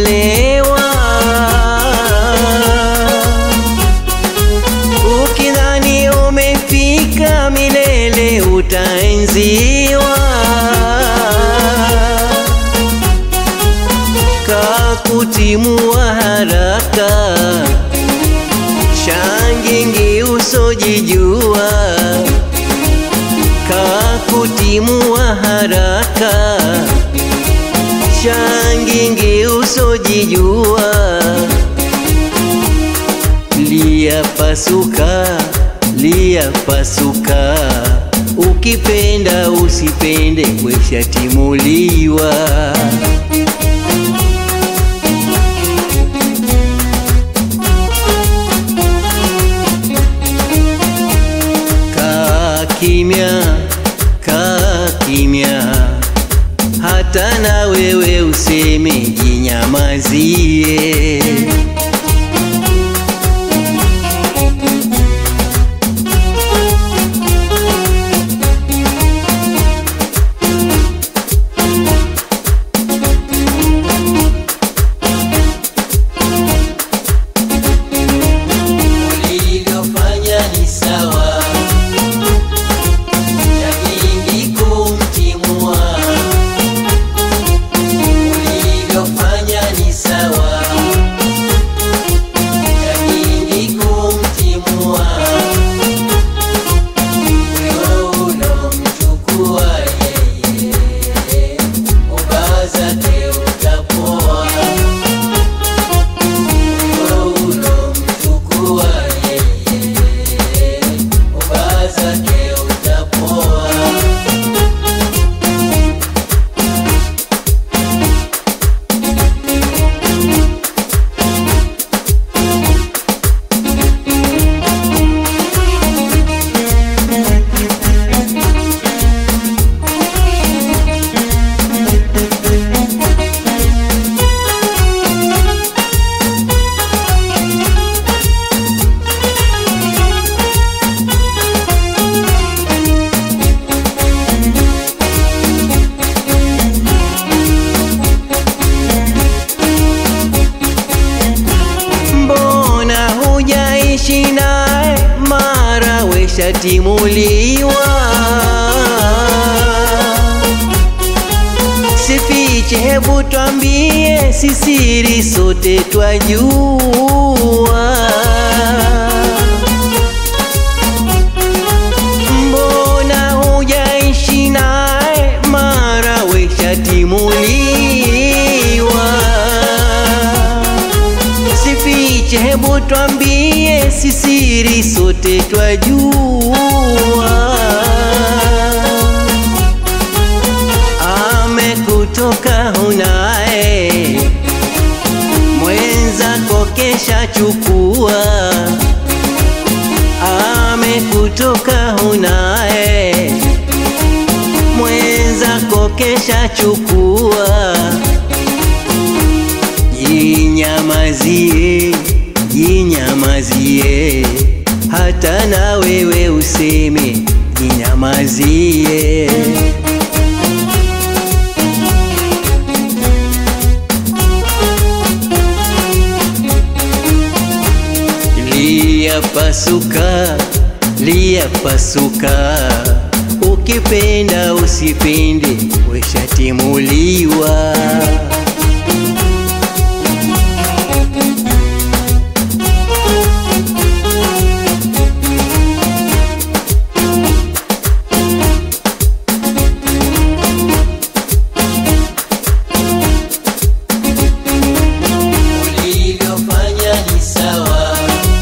umeolewa. Ukidhani umefika milele utaenziwa. Kakutimua haraka, shangingi usojijua. Kakutimua haraka, shangingi usojijua. Lia pasuka, lia pasuka, ukipenda usipende, weshatimuliwa. Kaa kimya, kaa kimya, hata na wewe useme jinyamazie. Ulivyofanya ni sawa, lakini kumtimua. Ulivyofanya ni sawa, lakini kumtimua. Huyo ulomchukua yeye, ubaya zake utapoa. Huyo ulomchukua yeye, ubaya zake utapoa. Mbona hujaishi naye mara weshatimuliwa? Sifiche, hebu twambie, si siri, sote twajua. Mbona hujaishi naye mara weshatimuliwa? Sifiche, hebu twambie, si siri, sote twajua. Amekutoka hunaye, mwenzako kesha chukua. Amekutoka hunaye, mwenzako kesha chukua. Jinyamazie, jinyamazie, hata na wewe useme jinyamazie. Lia pasuka, lia pasuka, ukipenda usipende, weshatimuliwa. Ulivyofanya ni sawa,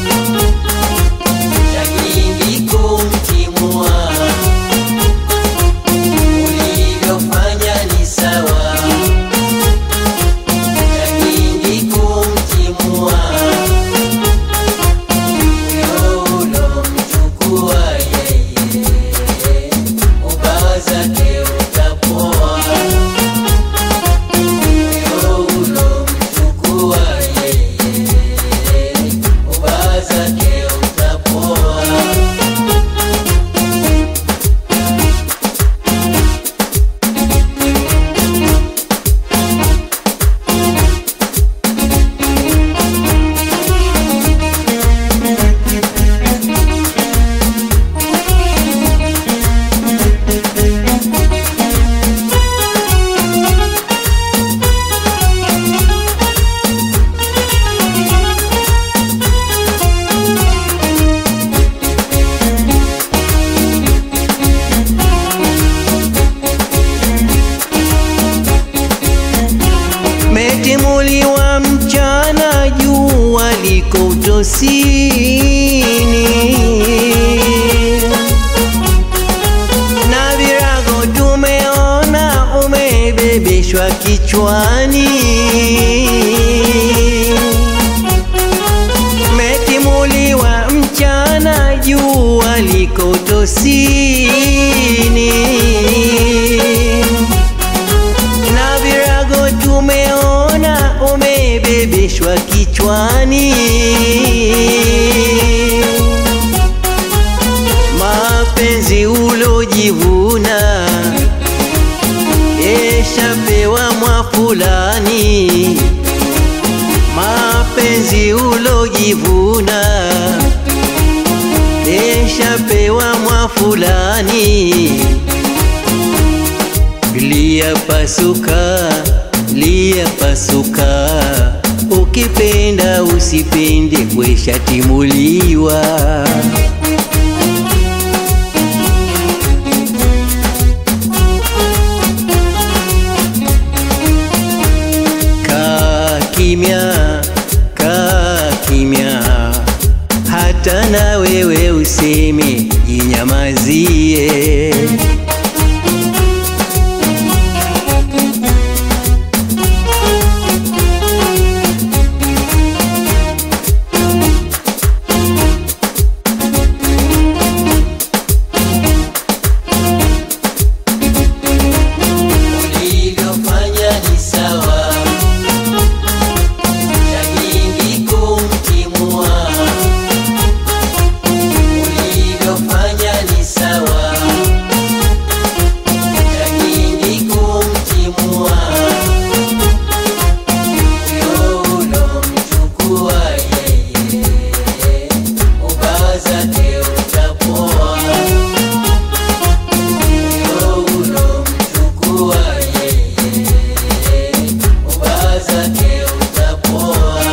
lakini kumtimua. Ulivyofanya ni sawa, liko utosini na virago tumeona umebebeshwa kichwani metimuliwa mchana jua liko utosini na virago tumeona umebebeshwa kichwani mapenzi ulojivuna eshapewa mwa fulani mapenzi ulojivuna eshapewa mwa fulani liyapasuka liyapasuka ukipenda usipende kweshatimuliwa kaa kimya kaa kimya hata na wewe useme jinyamazie ulivyofanya ni sawa shahidi kumtimua ulivyofanya ni sawa shahidi kumtimua huyo ulomchukua yeye ubaya zake utapoa huyo ulomchukua yeye ubaya zake utapoa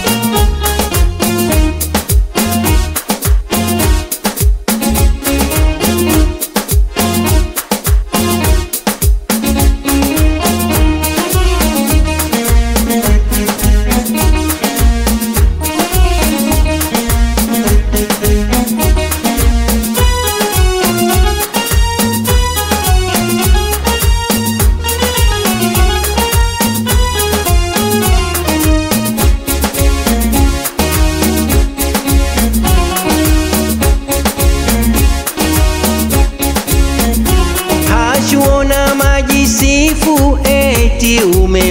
hashuona majisifu eti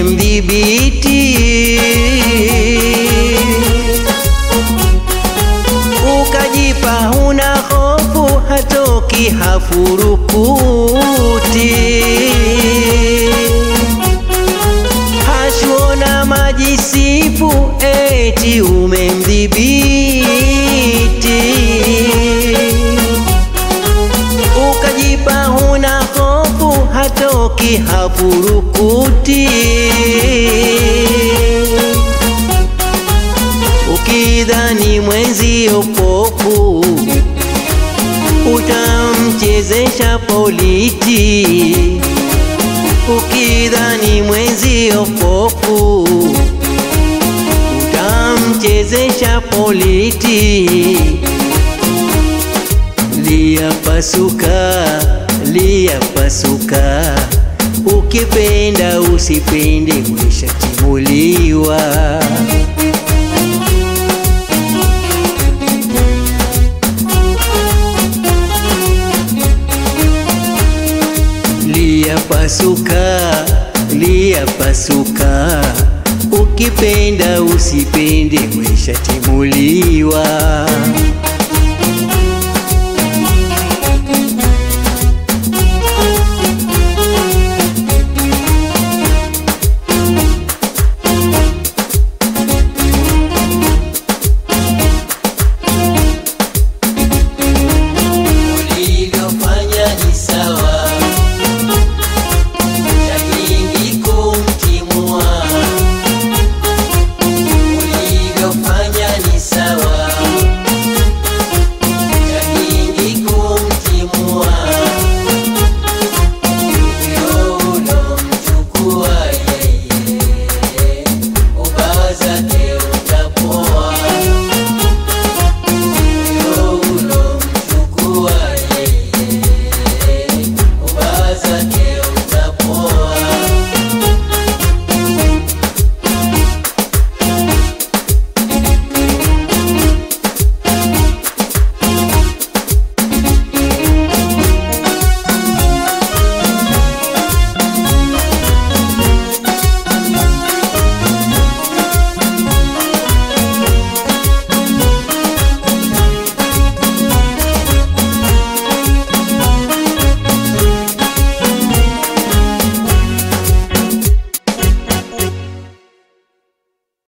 umemdhibiti ukajipa huna hofu hatoki hafurukuti hashuona majisifu eti umemdhibiti ukajipa huna hofu hatoki hafurukuti ukidhani mwenzi opofu utamchezesha politi ukidhani mwenzi opofu utamchezesha politi liyapasuka liyapasuka ukipenda usipende mweshatimuliwa liyapasuka liyapasuka ukipenda usipende mweshatimuliwa